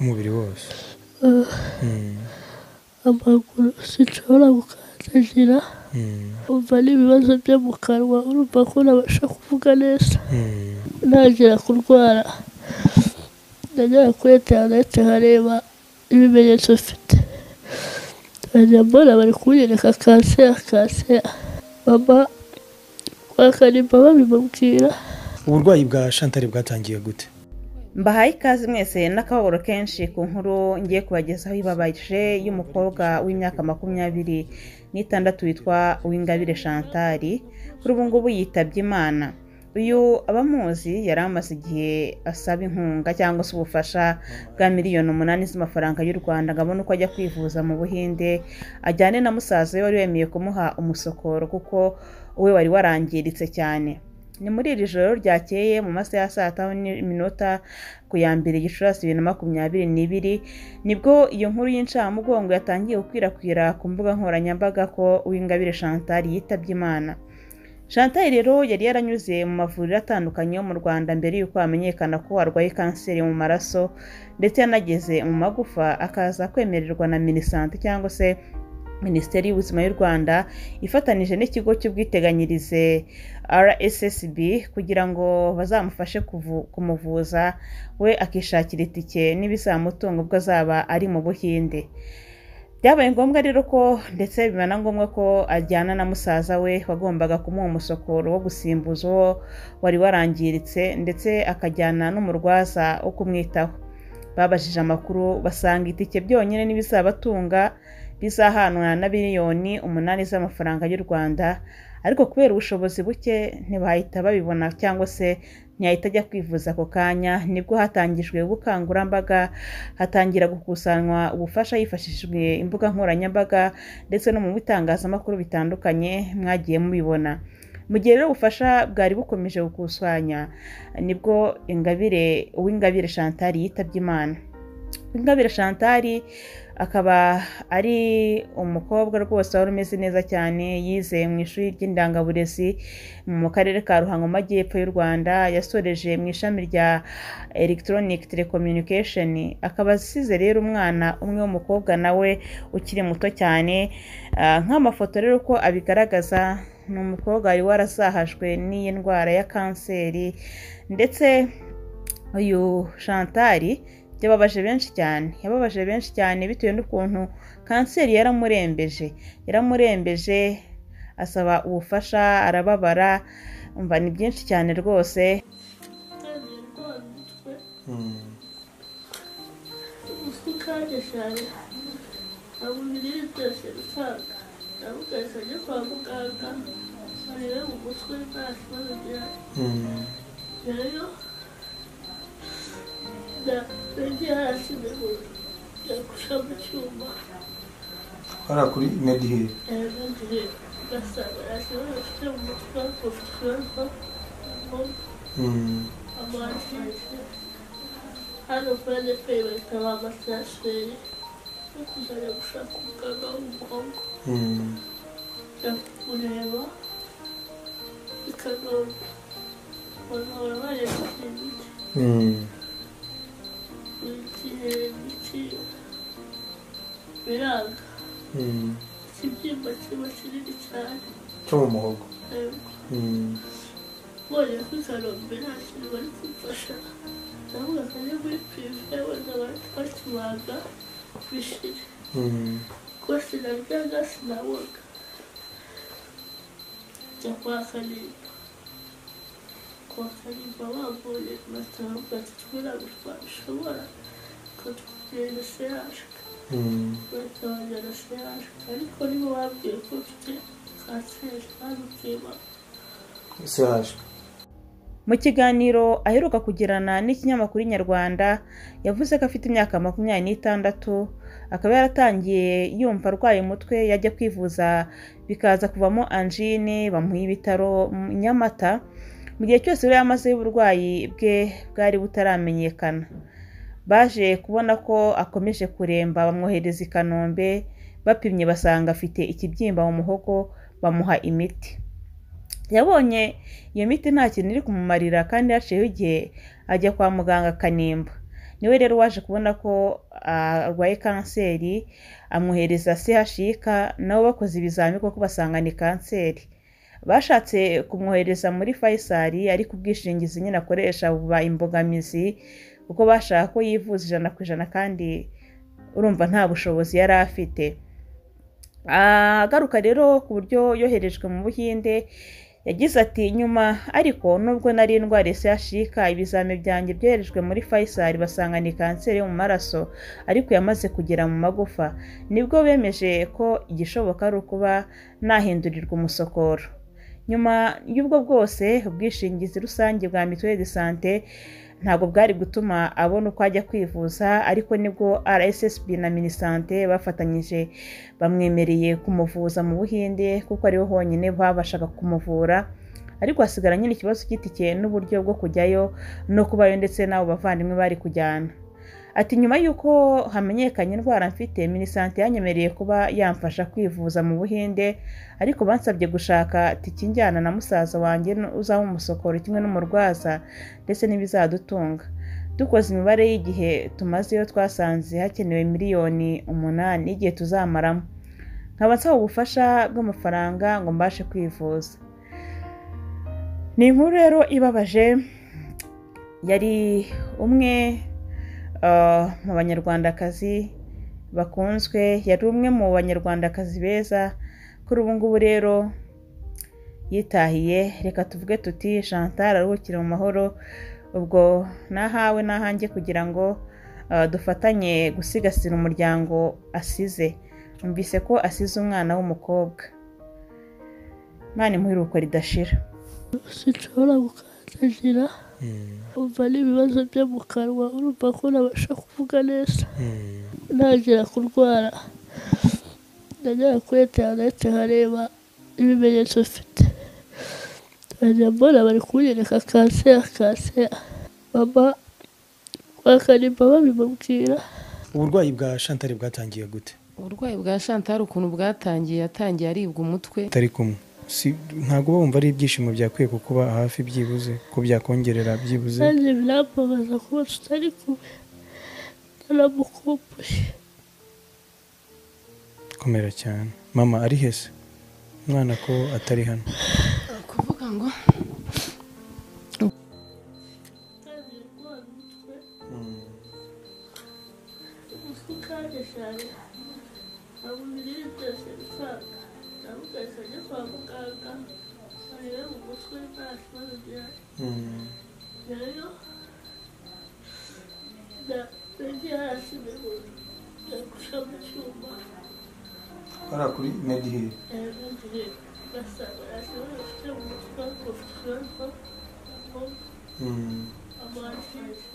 umubiri wose Ah, Mm, amaguru sinshobora gukandagira mm, umva n'ibibazo byo mu kanwa urumva ko nabasha kuvuga neza mm, ntangira kurwara ndagera kuri interineti nkareba ibimenyetso mfite nkajya mbona bari kunyereka kanseri kanseri mama wakanimba babimubwira uburwayi bwa shantari bwatangiye gute mbahaye ikaze mwese n'akababaro kenshi ku nkuru ngiye kubagezaho ibabaje y'umukobwa w'imyaka makumyabiri n'itandatu witwa uwingabire shantari kuri ubu ngubu yitabye imana uyu abamuzi yari amaze igihe asaba inkunga cyangwa se ubufasha bwa miliyoni umunani z'amafaranga y'u rwanda ngo abone uko ajya kwivuza mu buhinde ajyane na musaza we wari wemeye kumuha umusokoro kuko we wari warangiritse cyane ni muri iri joro ryakeye mu masaha ya saa tanu n'iminota ku ya mbere gicurasi bibiri na makumyabiri n'ibiri nibwo iyo nkuru y'incamugongo yatangiye gukwirakwira ku mbuga nkoranyambaga ko uwingabire chantal yitabye imana chantal rero yari yaranyuze mu mavuriro atandukanye yo mu rwanda mbere y'uko hamenyekana ko arwaye kanseri mu maraso ndetse yanageze mu magufa akaza kwemererwa na minisante cyangwa se minisiteri y'ubuzima y'u rwanda ifatanije n'ikigo cy'ubwiteganyirize rssb kugira ngo bazamufashe kuvu- kumuvuza we akishakira itike n'ibizamutunga ubwo azaba ari mu buhinde byabaye ngombwa rero ko ndetse biba na ngombwa ko ajyana na musaza we wagombaga kumuha umusokoro wo gusimbuza uwo wari warangiritse ndetse akajyana n'umurwaza wo kumwitaho babajije amakuru basanga itike byonyine n'ibizabatunga bizahanwa na miliyoni umunani z'amafaranga y'u rwanda ariko kubera ubushobozi buke ntibahita babibona cyangwa se ntiyahita ajya kwivuza ako kanya nibwo hatangijwe ubukangurambaga hatangira gukusanywa ubufasha hifashishijwe imbuga nkoranyambaga ndetse no mu bitangazamakuru bitandukanye mwagiye mubibona mu gihe rero ubufasha bwari bukomeje gukusanya nibwo ingabire uw'ingabire chantal yitabye imana ingabire chantal akaba ari umukobwa rwose wari umeze neza cyane yize mu ishuri ry'indangaburezi mu karere ka ruhango mu majyepfo y'u rwanda yasoreje mu ishami rya electronic telecommunication akaba asize rero umwana umwe w'umukobwa nawe ukiri muto cyane Ah, nk'amafoto rero uko abigaragaza ni umukobwa wari warazahajwe n'iyi ndwara ya kanseri ndetse uyu shantari byababaje benshi cyane yababaje benshi cyane bitewe n'ukuntu kanseri yaramurembeje yaramurembeje asaba ubufasha arababara umva ni byinshi cyane rwose Mm, kandi cyane ntabwo ibinini byose bisanga ndavuga ngo ajye kwa muganga barebe mu mutwe nta kibazo gihari mm, rero nagiye hasi imihoro yagusha mu cyuma hariya kuri mediheri yarangiye ugasanga nta kibazo afite mu mutwe afite ikibazo Mm, amazi hano kuri adepeyi bahita bamatiraseri yo kuzajya gushaka umuganga w'umukobwa mm, kureba bikagora bagahora bareba imiti mm, igihe imiti biranga mm. ikibyimba kiba kinini cyane cyo mu muhogo yego Mm, mbonye ko ikanombe nta kintu bari kumfasha ndavuga akajya muri pirive wenda bakibanga bishire mm, kuko sinaryaga sinaboga njya kwa kanimba kwa kanimba bambuye batavuga ati twirabe twabishobora ukatwubwira seraje mm, bahita banjyana seraje ariko nibo bambwiye ko mfite kanseri babibwiye mama CH. mu kiganiro aheruka kugirana n'ikinyamakuru inyarwanda yavuze ko afite imyaka makumyabiri n'itandatu akaba yaratangiye yumva arwaye umutwe yajya kwivuza bikaza kuvamo anjine bamuha ibitaro mu nyamata mu gihe cyose yari yamazeho uburwayi bwe bwari butaramenyekana baje kubona ko akomeje kuremba bamwohereza i kanombe bapimye basanga afite ikibyimba mu muhogo bamuha imiti yabonye iyo miti nta kintu iri kumumarira kandi yaciyeho igihe ajya kwa muganga akanimba niwe rero waje kubona ko ah, arwaye kanseri amwohereza CHUK nabo bakoze ibizamini kuko basanga ni kanseri bashatse kumwohereza muri Faisal ariko ubwishingizi nyine akoresha buba imbogamizi kuko bashaka ko yivuza ijana ku ijana kandi urumva nta bushobozi yari afite agaruka rero ku buryo yoherejwe mu buhinde yagize ati nyuma ariko nubwo nari indwara isashika ibizami byanjye byoherejwe muri Faisal basanga ni kanseri yo mu maraso ariko yamaze kugera mu magufa nibwo bemeje ko igishoboka ari ukuba nahindurirwa umusokoro nyuma y'ubwo bwose ubwishingizi rusange bwa mituweli de sante ntabwo bwari gutuma abona uko ajya kwivuza ariko nibwo rssb na minisante bafatanyije bamwemereye kumuvuza mu buhinde kuko ariho honyine babashaga kumuvura ariko hasigara nyine ikibazo cy'itike n'uburyo bwo kujyayo no kubayo ndetse n'abo bavandimwe bari kujyana ati nyuma y'uko hamenyekanye indwara mfite minisante yanyemereye kuba yamfasha kwivuza mu buhinde ariko bansabye gushaka tiki njyana na musaza wanjye uzaba umusokoro kimwe n'umurwaza ndetse n'ibizadutunga dukoze imibare y'igihe tumazeyo twasanze hakenewe miliyoni umunani y'igihe tuzamaramo nkaba nsaba ubufasha bw'amafaranga ngo mbashe kwivuza ni inkuru rero ibabaje yari umwe ah, mu banyarwandakazi bakunzwe yari umwe mu banyarwandakazi beza kuri ubu ngubu rero yitahiye reka tuvuge tuti chantal aruhukire mu mahoro ubwo nahawe nahanjye kugira ngo ah, dufatanye gusigasira umuryango asize numvise ko asize umwana w'umukobwa mwana impuruko ridashira sinshobora gukandagira Mm. umva n'ibibazo byo mu kanwa urumva ko nabasha kuvuga neza Mm. ntangira kurwara nagera kuri interineti nkareba ibimenyetso mfite nkajya mbona bari kunyereka kanseri kanseri mama bakanimba babimubwira uburwayi bwa shantare bwatangiye gute uburwayi bwa shantari ukuntu bwatangiye yatangiye aribwa umutwe atari kumwe si ntabwo bumva ari ibyishimo byakwiye kukuba hafi byibuze ko byakongerera byibuze kandi biramubaza kuba tutari kumwe naramukumbuye komera cyane mama ari hese umwana ko atari hano kuvuga ngo Mm. umutwe kandi cyane ntabwo ibintu byose bisanga ndavuga ajya kwa muganga barebe mu mutwe nta kibazo ugira Mm. rero nagiye hasi ndagusha mu cyuma Hariya kuri Medhill. ngiye ngasanga hasi bafite mu mutwe ngo furanga Mm. amashanyarazi